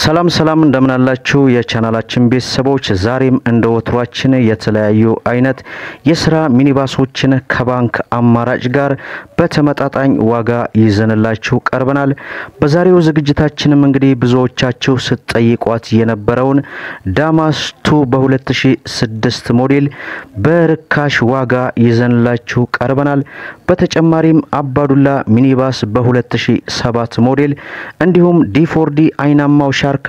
ሰላም ሰላም እንደምናላችሁ የቻናላችን ቤተሰቦች፣ ዛሬም እንደ ወትሯችን የተለያዩ አይነት የስራ ሚኒባሶችን ከባንክ አማራጭ ጋር በተመጣጣኝ ዋጋ ይዘንላችሁ ቀርበናል። በዛሬው ዝግጅታችንም እንግዲህ ብዙዎቻችሁ ስትጠይቋት የነበረውን ዳማስ ቱ በ2006 ሞዴል በርካሽ ዋጋ ይዘንላችሁ ቀርበናል። በተጨማሪም አባዱላ ሚኒባስ በ2007 ሞዴል እንዲሁም ዲፎርዲ አይናማው ሻርክ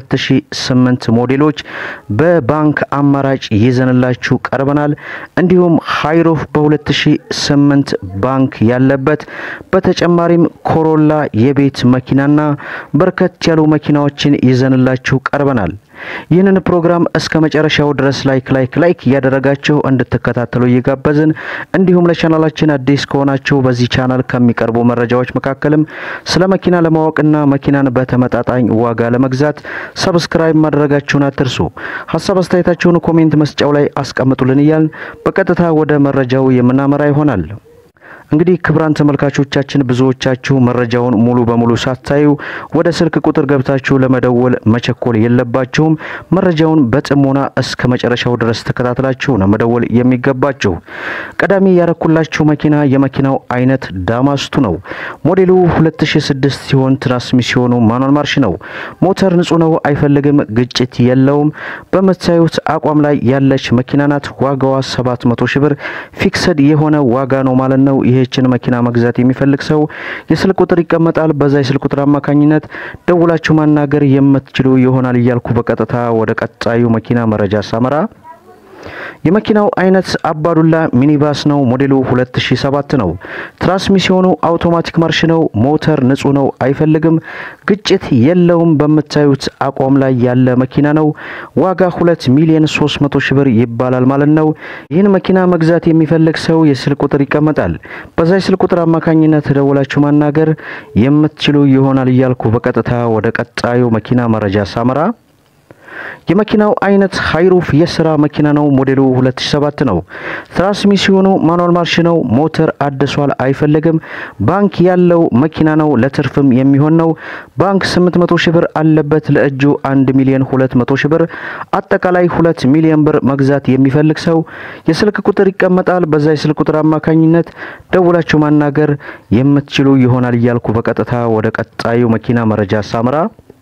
በ2008 ሞዴሎች በባንክ አማራጭ ይዘንላችሁ ቀርበናል። እንዲሁም ሃይሩፍ በ2008 ባንክ ያለበት በተጨማሪም ኮሮላ የቤት መኪናና በርከት ያሉ መኪናዎችን ይዘንላችሁ ቀርበናል። ይህንን ፕሮግራም እስከ መጨረሻው ድረስ ላይክ ላይክ ላይክ እያደረጋችሁ እንድትከታተሉ እየጋበዝን እንዲሁም ለቻናላችን አዲስ ከሆናችሁ በዚህ ቻናል ከሚቀርቡ መረጃዎች መካከልም ስለ መኪና ለማወቅና መኪናን በተመጣጣኝ ዋጋ ለመግዛት ሰብስክራይብ ማድረጋችሁን አትርሱ። ሀሳብ አስተያየታችሁን ኮሜንት መስጫው ላይ አስቀምጡልን እያልን በቀጥታ ወደ መረጃው የምናመራ ይሆናል። እንግዲህ ክቡራን ተመልካቾቻችን ብዙዎቻችሁ መረጃውን ሙሉ በሙሉ ሳታዩ ወደ ስልክ ቁጥር ገብታችሁ ለመደወል መቸኮል የለባችሁም። መረጃውን በጥሞና እስከ መጨረሻው ድረስ ተከታትላችሁ ነው መደወል የሚገባችሁ። ቀዳሚ ያረኩላችሁ መኪና የመኪናው አይነት ዳማስቱ ነው። ሞዴሉ 2006 ሲሆን ትራንስሚሲዮኑ ማኑዋል ማርሽ ነው። ሞተር ንጹህ ነው፣ አይፈልግም፣ ግጭት የለውም። በምታዩት አቋም ላይ ያለች መኪና ናት። ዋጋዋ 700 ሺህ ብር ፊክስድ የሆነ ዋጋ ነው ማለት ነው። ይህችን መኪና መግዛት የሚፈልግ ሰው የስልክ ቁጥር ይቀመጣል። በዛ የስልክ ቁጥር አማካኝነት ደውላችሁ ማናገር የምትችሉ ይሆናል እያልኩ በቀጥታ ወደ ቀጣዩ መኪና መረጃ ሳመራ የመኪናው አይነት አባዱላ ሚኒባስ ነው። ሞዴሉ 2007 ነው። ትራንስሚሲዮኑ አውቶማቲክ ማርሽ ነው። ሞተር ንጹህ ነው፣ አይፈልግም፣ ግጭት የለውም። በምታዩት አቋም ላይ ያለ መኪና ነው። ዋጋ 2 ሚሊዮን 300 ሺህ ብር ይባላል ማለት ነው። ይህን መኪና መግዛት የሚፈልግ ሰው የስልክ ቁጥር ይቀመጣል። በዛ የስልክ ቁጥር አማካኝነት ደውላችሁ ማናገር የምትችሉ ይሆናል እያልኩ በቀጥታ ወደ ቀጣዩ መኪና መረጃ ሳመራ የመኪናው አይነት ሃይሩፍ የስራ መኪና ነው። ሞዴሉ 2007 ነው። ትራንስሚሲዮኑ ማኑዋል ማርሽ ነው። ሞተር አድሷል፣ አይፈልግም። ባንክ ያለው መኪና ነው። ለትርፍም የሚሆን ነው። ባንክ 800 ሺህ ብር አለበት። ለእጁ 1 ሚሊዮን 200 ሺህ ብር አጠቃላይ 2 ሚሊዮን ብር መግዛት የሚፈልግ ሰው የስልክ ቁጥር ይቀመጣል። በዛ የስልክ ቁጥር አማካኝነት ደውላችሁ ማናገር የምትችሉ ይሆናል እያልኩ በቀጥታ ወደ ቀጣዩ መኪና መረጃ ሳምራ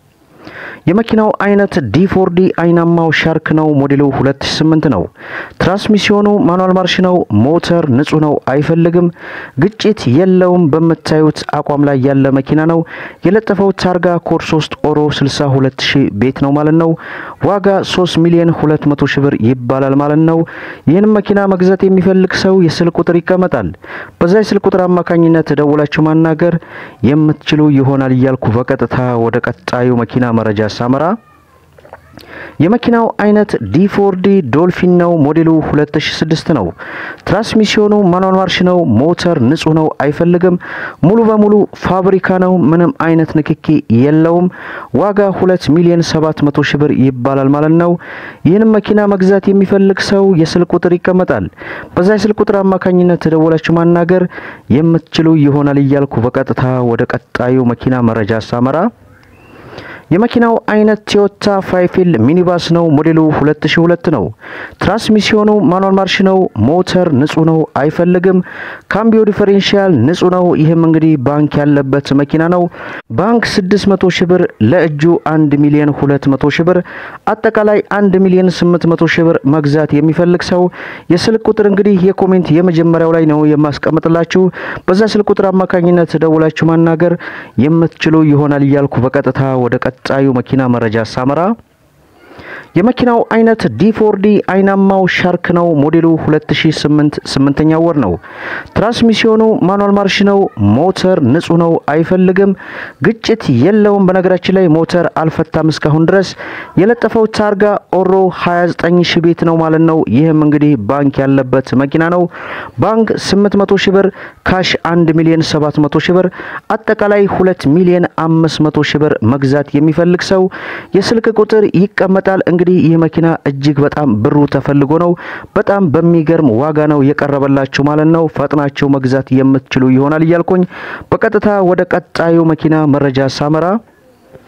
የመኪናው አይነት ዲፎርዲ አይናማው ሻርክ ነው። ሞዴሉ 2008 ነው። ትራንስሚሲዮኑ ማኑዋል ማርሽ ነው። ሞተር ንጹህ ነው፣ አይፈልግም፣ ግጭት የለውም። በምታዩት አቋም ላይ ያለ መኪና ነው። የለጠፈው ታርጋ ኮድ 3 ኦሮ 62 ሺህ ቤት ነው ማለት ነው። ዋጋ 3 ሚሊዮን 200 ሺህ ብር ይባላል ማለት ነው። ይህን መኪና መግዛት የሚፈልግ ሰው የስልክ ቁጥር ይቀመጣል። በዛ የስልክ ቁጥር አማካኝነት ደውላችሁ ማናገር የምትችሉ ይሆናል እያልኩ በቀጥታ ወደ ቀጣዩ መኪና መረጃ ሳመራ የመኪናው አይነት ዲፎርዲ ዶልፊን ነው። ሞዴሉ 2006 ነው። ትራንስሚሲዮኑ ማኑዋል ማርሽ ነው። ሞተር ንጹህ ነው፣ አይፈልግም። ሙሉ በሙሉ ፋብሪካ ነው። ምንም አይነት ንክኪ የለውም። ዋጋ 2 ሚሊዮን 700 ሺህ ብር ይባላል ማለት ነው። ይህንም መኪና መግዛት የሚፈልግ ሰው የስልክ ቁጥር ይቀመጣል። በዛ የስልክ ቁጥር አማካኝነት ተደውላችሁ ማናገር የምትችሉ ይሆናል እያልኩ በቀጥታ ወደ ቀጣዩ መኪና መረጃ ሳመራ የመኪናው አይነት ቶዮታ ፋይፊል ሚኒባስ ነው። ሞዴሉ 2002 ነው። ትራንስሚሲዮኑ ማኑዋል ማርሽ ነው። ሞተር ንጹህ ነው፣ አይፈልግም። ካምቢዮ ዲፈሬንሻል ንጹህ ነው። ይህም እንግዲህ ባንክ ያለበት መኪና ነው። ባንክ 600 ሺህ ብር፣ ለእጁ 1 ሚሊዮን 200 ሺህ ብር፣ አጠቃላይ 1 ሚሊዮን 800 ሺህ ብር መግዛት የሚፈልግ ሰው የስልክ ቁጥር እንግዲህ የኮሜንት የመጀመሪያው ላይ ነው የማስቀምጥላችሁ። በዛ ስልክ ቁጥር አማካኝነት ደውላችሁ ማናገር የምትችሉ ይሆናል እያልኩ በቀጥታ ወደ ቀጣዩ መኪና መረጃ ሳመራ የመኪናው አይነት ዲፎርዲ አይናማው ሻርክ ነው። ሞዴሉ 2008 ስምንተኛ ወር ነው። ትራንስሚሲዮኑ ማኑዋል ማርሽ ነው። ሞተር ንጹህ ነው፣ አይፈልግም፣ ግጭት የለውም። በነገራችን ላይ ሞተር አልፈታም እስካሁን ድረስ። የለጠፈው ታርጋ ኦሮ 29 ሺህ ቤት ነው ማለት ነው። ይህም እንግዲህ ባንክ ያለበት መኪና ነው። ባንክ 800 ሺህ ብር፣ ካሽ 1 ሚሊዮን 700 ሺህ ብር፣ አጠቃላይ 2 ሚሊዮን 500 ሺህ ብር መግዛት የሚፈልግ ሰው የስልክ ቁጥር ይቀመጣል። እንግዲህ ይህ መኪና እጅግ በጣም ብሩ ተፈልጎ ነው። በጣም በሚገርም ዋጋ ነው የቀረበላችሁ ማለት ነው። ፈጥናችሁ መግዛት የምትችሉ ይሆናል እያልኩኝ በቀጥታ ወደ ቀጣዩ መኪና መረጃ ሳመራ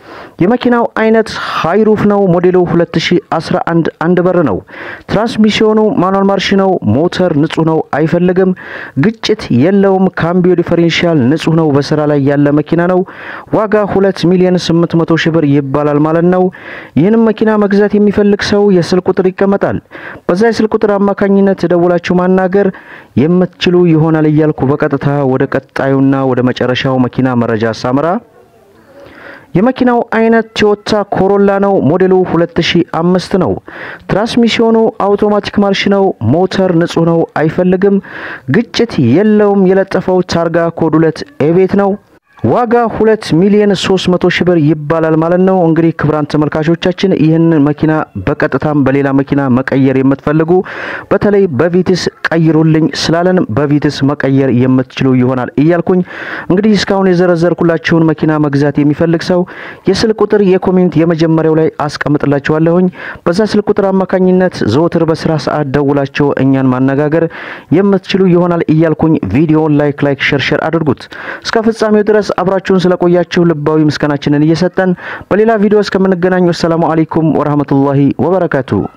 የመኪናው አይነት ሃይሩፍ ነው። ሞዴሉ 2011 አንድ በር ነው። ትራንስሚሽኑ ማኑዋል ማርሽ ነው። ሞተር ንጹህ ነው፣ አይፈልግም። ግጭት የለውም። ካምቢዮ ዲፈሬንሻል ንጹህ ነው። በስራ ላይ ያለ መኪና ነው። ዋጋ 2 ሚሊዮን 800 ሺህ ብር ይባላል ማለት ነው። ይህንም መኪና መግዛት የሚፈልግ ሰው የስልክ ቁጥር ይቀመጣል። በዛ የስልክ ቁጥር አማካኝነት ደውላችሁ ማናገር የምትችሉ ይሆናል እያልኩ በቀጥታ ወደ ቀጣዩና ወደ መጨረሻው መኪና መረጃ ሳምራ የመኪናው አይነት ቶዮታ ኮሮላ ነው። ሞዴሉ 2005 ነው። ትራንስሚሽኑ አውቶማቲክ ማርሽ ነው። ሞተር ንጹህ ነው፣ አይፈልግም። ግጭት የለውም። የለጠፈው ታርጋ ኮድ 2 ኤቤት ነው። ዋጋ ሁለት ሚሊዮን ሶስት መቶ ሺህ ብር ይባላል ማለት ነው። እንግዲህ ክቡራን ተመልካቾቻችን ይህን መኪና በቀጥታም በሌላ መኪና መቀየር የምትፈልጉ በተለይ በቪትስ ቀይሩልኝ ስላለን በቪትስ መቀየር የምትችሉ ይሆናል እያልኩኝ እንግዲህ እስካሁን የዘረዘርኩላችሁን መኪና መግዛት የሚፈልግ ሰው የስልክ ቁጥር የኮሜንት የመጀመሪያው ላይ አስቀምጥላችኋለሁኝ። በዛ ስልክ ቁጥር አማካኝነት ዘወትር በስራ ሰዓት ደውላቸው እኛን ማነጋገር የምትችሉ ይሆናል እያልኩኝ ቪዲዮውን ላይክ ላይክ ሸር ሸር አድርጉት እስከ ፍጻሜው ድረስ አብራችሁን ስለቆያችሁ ልባዊ ምስጋናችንን እየሰጠን በሌላ ቪዲዮ እስከምንገናኝ ወሰላሙ አለይኩም ወራህመቱላሂ ወበረካቱ።